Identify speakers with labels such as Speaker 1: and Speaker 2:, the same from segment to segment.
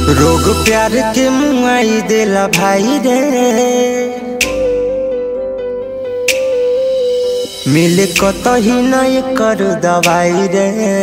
Speaker 1: रोग प्यार के मुआई देला भाई रे मिले कतही नहीं कर दवाई रे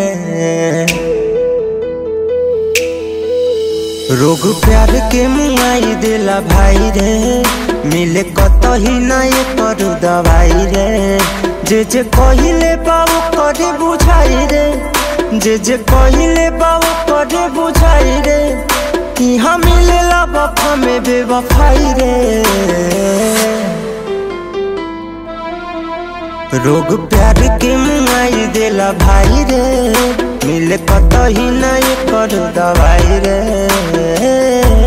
Speaker 1: रोग प्यार के मुआई देला भाई रे मिले कतही नहीं कर दवाई रे जे जे कहिले बाबू करे बुझाई रे जे जे कहिले बाबू करे बुझाई रे यहाँ मिलेला वफा में बेवफाई रे रोग प्यार के मुआई देला भाई रे मिले कतही नहीं कर दवाई रे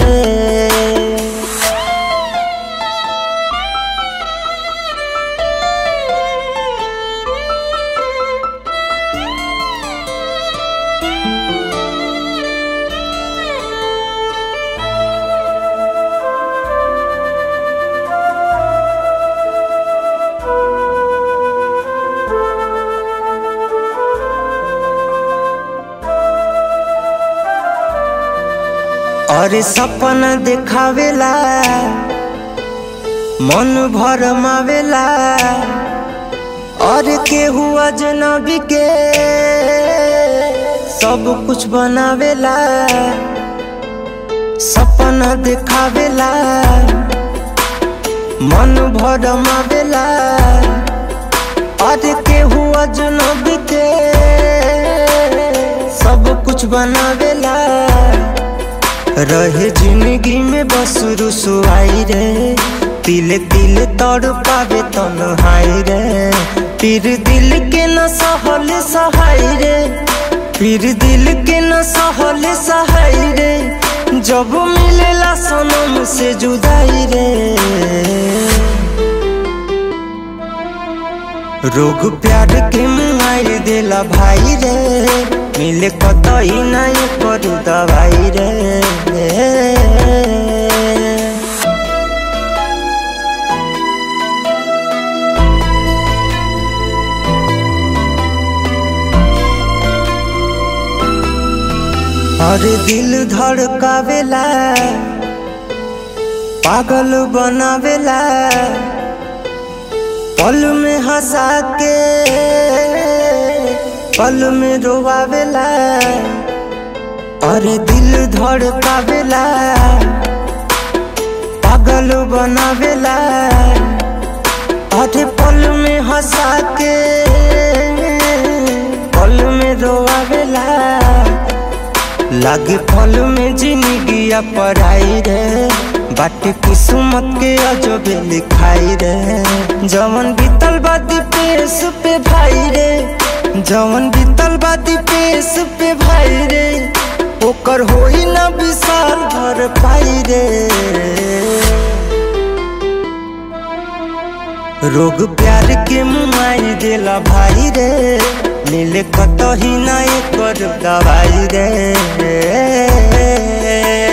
Speaker 1: अरे सपना देखावेला मन भर मावेला और केहू अजनबी के सब कुछ बनावेला सपना देखावेला मन भर मावेला और केहू अजनबी के सब कुछ बनावेला रहे जिंदगी में बस रुसुआई रे तिल तिल तड़ पावे तन्हाई रे फिर दिल के न सहल सहाय रे फिर दिल के न सहल सहाय रे जब मिलेला सनम से जुदाई रे रोग प्यार के मुआई देला भाई रे मिले कतई नहीं करू दवाई रे और दिल धड़कावेला पागल बनावेला पल में हंसा के पल में रोवावेला अरे दिल धड़कावेला पागल बनावेला अरे पल में हंसा के पल में रोवावेला लागे फल में जिंदगी पढ़ाई रे बाटे किस्मत के अजबे लिखाई रे जवन बीतल बादी पेश पे भाई रे जवन बीतल बादी पेश पे भाई रे ओकर होई ना विशाल भर पाई रे रोग प्यार के मुआई देला भाई रे मिले कतही नहीं कर दवाई रे